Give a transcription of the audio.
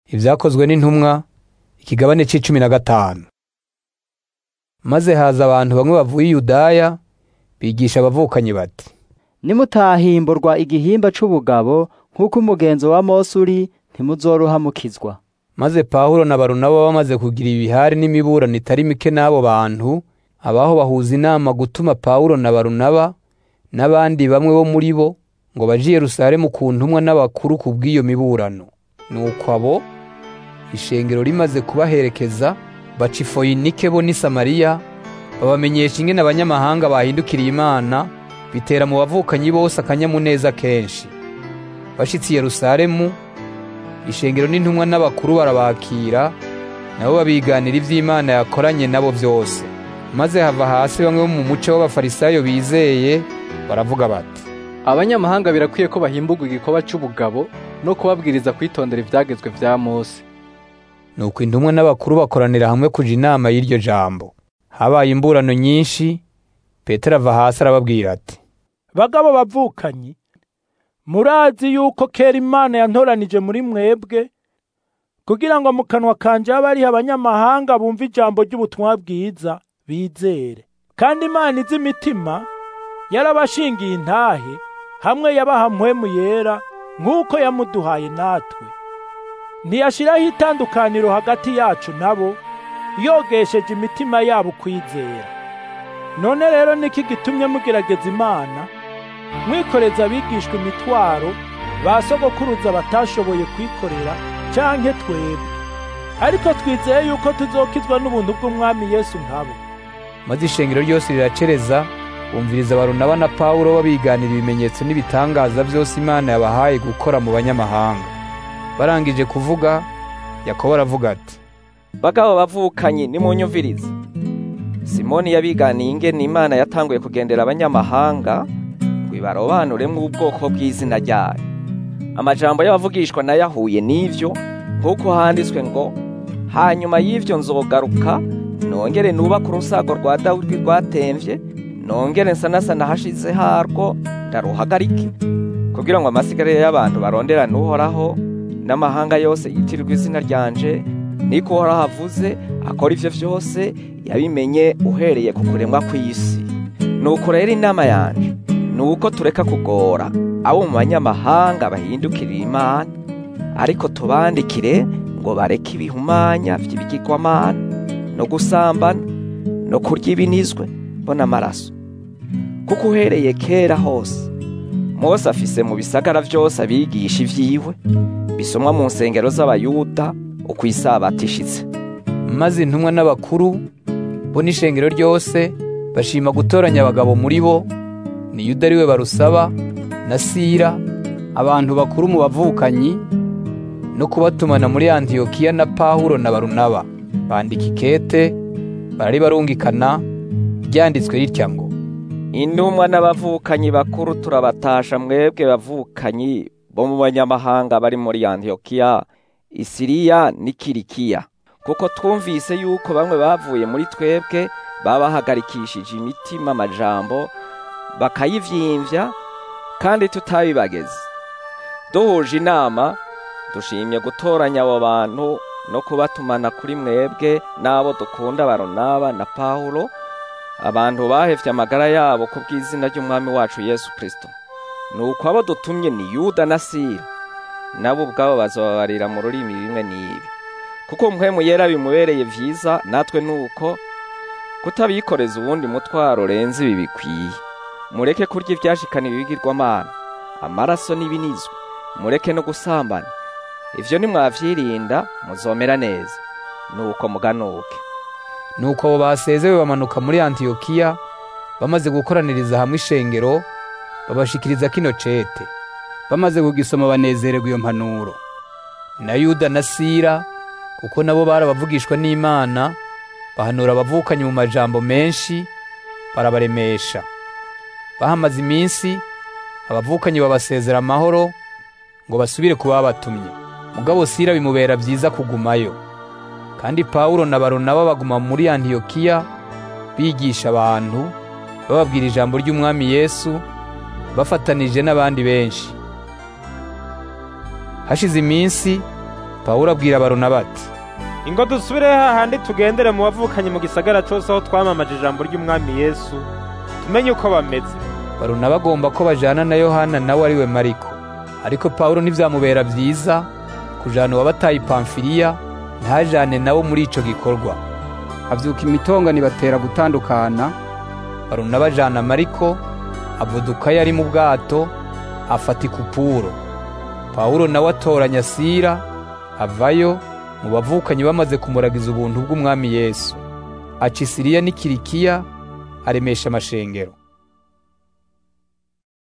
Ibyakozwe n'intumwa ikigabane c'icumi na gatanu. Maze haza abantu bamwe bavuye i Yudaya bigisha abavukanyi bati nimutahimburwa igihimba c'ubugabo nk'uko umugenzo wa Mose uri ntimuzorohamukizwa maze Pawulo na Barunaba bamaze kugira ibihari n'imiburano itari mike n'abo bantu abaho bahuza inama gutuma Pawulo na Barunaba n'abandi bamwe bo muri bo ngo baje i Yerusalemu ku ntumwa n'abakuru ku bw'iyo miburano nuko abo ishengero rimaze kubaherekeza baca i Foyinike bo n'i Samariya babamenyesha ingene abanyamahanga bahindukiriye Imana bitera mu bavukanyi bose akanyamuneza kenshi bashitse i Yerusalemu ishengero n'intumwa n'abakuru barabakira nabo babiganira ivy'Imana yakoranye nabo vyose maze hava hasi bamwe bo mu muco w'abafarisayo bizeye baravuga bati abanyamahanga birakwiye ko bahimbugwa igikorwa c'ubugabo no kubabwiriza kwitondera ivyagezwe vya Mose nuko intumwa n'abakuru bakoranira hamwe kuja inama y'iryo jambo habaye imburano nyinshi petero ava hasi arababwira ati bagabo bavukanyi murazi yuko kera imana yantoranije muri mwebwe kugira ngo mu kanwa kanje habe hariho abanyamahanga bumva ijambo ry'ubutumwa bwiza bizere kandi imana izi imitima yarabashingiye intahe hamwe yabaha mpwemu yera nk'uko yamuduhaye natwe ntiyashiraho itandukaniro hagati yacu nabo yogesheje imitima yabo kwizera none rero niki gitumye mugerageza imana mwikoreza abigishwa imitwaro ba sogokuruza batashoboye kwikorera canke twebwe ariko twizeye yuko tuzokizwa n'ubuntu bw'umwami yesu nkabo maze ishengero ryose riracereza bumviriza Barunaba na Pawulo babiganira ibimenyetso n'ibitangaza vyose Imana yabahaye gukora mu banyamahanga barangije kuvuga Yakobo aravuga ati bagabo bavukanye nimunyumvirize simoni yabiganiye ingene imana yatanguye kugendera abanyamahanga ngo ibarobanuremwo ubwoko bw'izina ryayo amajambo y'abavugishwa nayo ahuye n'ivyo nk'uko handitswe ngo hanyuma y'ivyo nzogaruka nongere nubaka urusago rwa dawudi rwatemvye nongere nsanasana hashize harwo ndaruhagarike kugira ngo amasigarire y'abantu baronderane uhoraho n'amahanga yose yitirirwa izina ryanje niko uhoraho avuze akora ivyo vyose yabimenye uhereye ku kuremwa kw'isi nuko rero inama yanje ni uko tureka kugora abo mu banyamahanga bahindukirira imana ariko tubandikire ngo bareke ibihumanya vy'ibigirwamana no gusambana no kurya ibinizwe bo n'amaraso kuko uhereye kera hose mose afise mu bisagara vyose abigisha ivyiwe bisomwa mu nsengero z'abayuda uko isabato ishitse maze intumwa n'abakuru bo n'ishengero ryose bashima gutoranya abagabo muri bo ni yuda ariwe barusaba na sira abantu bakuru mu bavukanyi no kubatumana muri antiyokiya na pawulo na barunaba bandika ikete bararibarungikana ryanditswe ritya ngo intumwa n'abavukanyi bakuru turabatasha mwebwe bavukanyi bo mu banyamahanga bari muri antiyokiya isiriya n'ikirikiya kuko twumvise yuko bamwe bavuye muri twebwe babahagarikishije imitima amajambo bakayivyimvya kandi tutabibageze duhuje inama dushimye gutoranya abo bantu no kubatumana kuri mwebwe n'abo dukunda baronaba na pawulo abantu bahevye amagara yabo ku bw'izina ry'umwami wacu yesu kristo nuko abo dutumye ni yuda na sira nabo ubwabo bazobabarira mu rurimi bimwe n'ibi kuko mpwemu yera bimubereye vyiza natwe nuko kutabikoreza ubundi mutwaro renze ibi bikwiye mureke kurya ivyashikana ibigirwamana amaraso n'ibinizwe mureke no gusambana ivyo nimwavyirinda muzomera neza nuko muganuke nuko abo basezewe bamanuka muri antiyokiya bamaze gukoraniriza hamwe ishengero babashikiriza kino cete bamaze kugisoma banezererwa iyo mpanuro na yuda na sira kuko nabo barabavugishwa n'imana bahanura abavukanye mu majambo menshi barabaremesha bahamaze iminsi abavukanyi babasezera amahoro ngo basubire ku babatumye mugabo sira bimubera byiza kugumayo kandi pawulo na baronaba baguma muri antiyokiya bigisha abantu bababwira ijambo ry'umwami yesu bafatanije n'abandi benshi hashize iminsi pawulo abwira baronaba ati ingo dusubire hahandi tugendere mu bavukanye mu gisagara cose aho twamamaje ijambo ry'umwami yesu tumenye uko bameze baronaba agomba ko bajana na yohana nawe ari we mariko ariko pawulo ntivyamubera vyiza kujana uwabataye i pamfiliya ntajane nawo muri ico gikorwa avyuka imitongani batera gutandukana baronaba ajana mariko avudukayo ari mu bwato afata ikupuro pawulo nawe atoranya sira avayo mu bavukanyi bamaze kumuragiza ubuntu bw'umwami yesu aca isiriya n'ikirikiya aremesha amashengero